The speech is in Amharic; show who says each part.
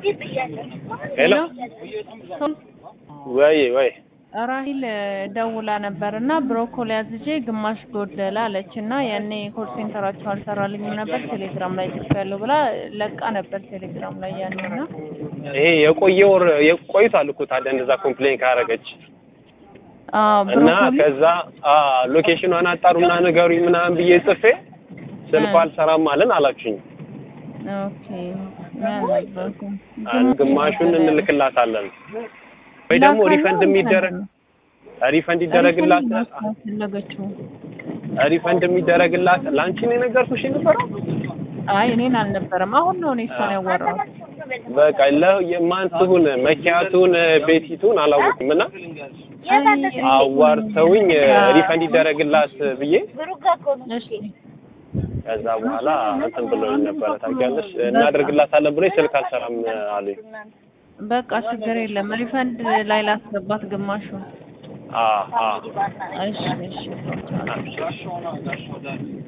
Speaker 1: ሄሎ ወይ ወይ
Speaker 2: ራሂል ደውላ ነበር እና ብሮኮሊ አዝዤ ግማሽ ጎደለ አለች እና ያኔ ኮል ሴንተራቸው አልሰራልኝም ነበር ቴሌግራም ላይ ጽፌያለሁ ብላ ለቃ ነበር ቴሌግራም ላይ ያኔ እና
Speaker 1: ይሄ የቆየ ወር ቆይቷል እኮ ታዲያ እንደዛ ኮምፕሌን ካረገች
Speaker 2: አዎ
Speaker 1: እና
Speaker 2: ብሮኮሊ
Speaker 1: ከዛ ሎኬሽኗን አጣሩና ንገሩኝ ምናምን ብዬ ጽፌ ስልኩ አልሰራም አለን አላችሁኝ።
Speaker 2: ኦኬ ያልነበርኩም
Speaker 1: ግማሹን እንልክላታለን ወይ ደግሞ ሪፈንድ የሚደረግ ሪፈንድ ይደረግላት
Speaker 2: ፈለገችው
Speaker 1: ሪፈንድ የሚደረግላት ለአንቺ ነው የነገርኩሽ የነበረው።
Speaker 2: አይ እኔን አልነበረም አሁን ነው እኔ እሷን ያወራሁት
Speaker 1: በቃ ለማን ትሁን መኪያቱን ቤቲቱን አላወኩም እና አዋርተውኝ ሪፈንድ ይደረግላት ብዬ
Speaker 2: እሺ
Speaker 1: ከዛ በኋላ እንትን ብሎኝ ነበረ ታውቂያለሽ። እናደርግላታለን ብሎኝ ስልክ አልሰራም አሉኝ።
Speaker 2: በቃ ችግር የለም ሪፈንድ ላይ ላስገባት ግማሹ
Speaker 1: አ አ
Speaker 2: እሺ እሺ